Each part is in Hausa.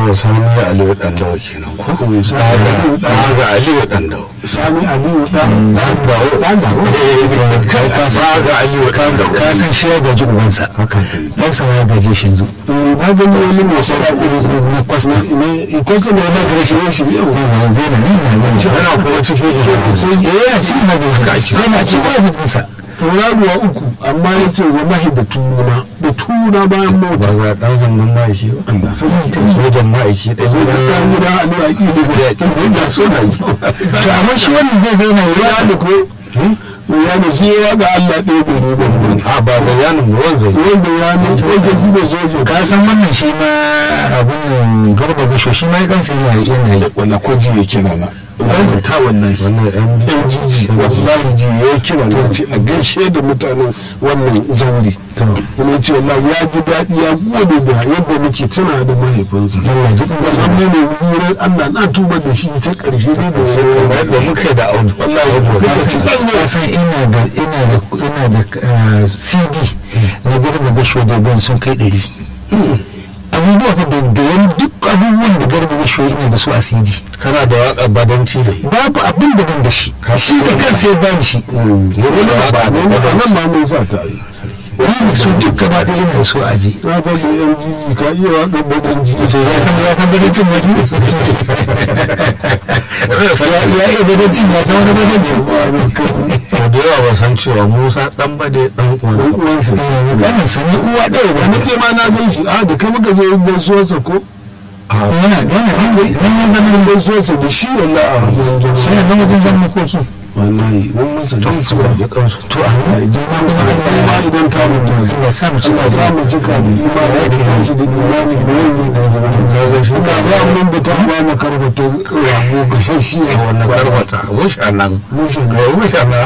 to sani aliyu dan dawo kenan ko ga aliyu dan dawo sani aliyu dan dan dawo dan dawo ga aliyu dan dawo ka san shi ya gaji ubansa haka dan sa ya gaje shi yanzu na gani wani mai sana na kwasta ne kwasta ne na gare shi ne shi yau zai na nan na nan yana kuma cikin sai eh yana cikin na gaji yana cikin ofisinsa tauraruwa uku amma ya ce wa mahi da tuna da tuna bayan mota ba ga dan hannun ma'aiki ba Allah sojan ma'aiki ɗaya zo da kan gida a nuna ƙi ne da suna yi to amma shi wannan zai zauna ya ya da ko ya da shi ya ga Allah ɗaya bai ne ba a ba da yanin ruwan zai wanda ya ne sojoji da sojoji ka san wannan shi ma abun nan garba bisho shi ma ya kansa yana yana yi wanda kwaji ya kira na zan ta wannan wannan yan yan jiji wallahi ji ya kira na ce a gaishe da mutanen wannan zauri kuma ce wallahi ya ji daɗi ya gode da yadda muke tuna da mahaifinsa Allah ji ɗan wannan ne ne wurin Allah na tuba da shi ta ƙarshe ne da kamar yadda muka yi da audu wallahi ka san ina da ina da ina da uh, CD na garba gasho da ban sun kai ɗari abubuwa fa da da yan duk abubuwan da garba gasho ina da su a CD kana da waƙar badanci da babu abin da ban da shi shi da kansa ya bani shi wani ba ne nan ma mun sa ta yi ni da su duk gaba ɗaya ina da su a aji na ta da yan jiji ka iya waƙar baɗan jiji to ya san ya san badancin wani ya ya iya badancin ya san wani badancin to da yawa ba san cewa musa dan bade dan uwansa ba. uwansa kanin sani uwa ɗaya ba wani ke ma na gan shi a da kai muka je gaisuwarsa ko yana yana nan ya zama gaisuwarsa da shi wallahi a wajen jama'a sai nan wajen zama makoki wallahi mun masa gaisuwa ya kansu to a nan ma idan ta mutu Allah sa mu ci Allah za mu cika da imani da tashi da imani da wani da kaga shi ka ga mun da ta ba mu karbata rago ga shashi a wannan karbata wusha nan mushe ga wusha nan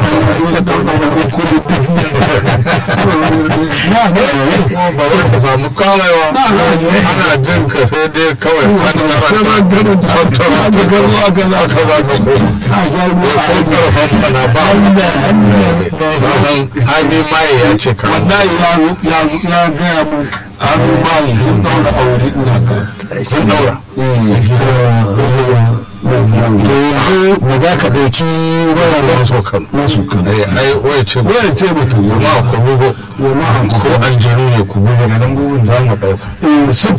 ba wai ka samu kamewa ana jin ka sai dai kawai santara santara ta gano aka za ka za ka ko ko karfan bana ba ba san hali maye ya ce ka wallahi ya ya gaya mu an mali sun daura aure ina ka sun daura yanzu mu za ka ɗauki wayar maso kan masu kan ai ai waya ce ba waya ce mutum ma ku bugo ya ma ko aljanu ne ku bugo nan bugun za mu dauka an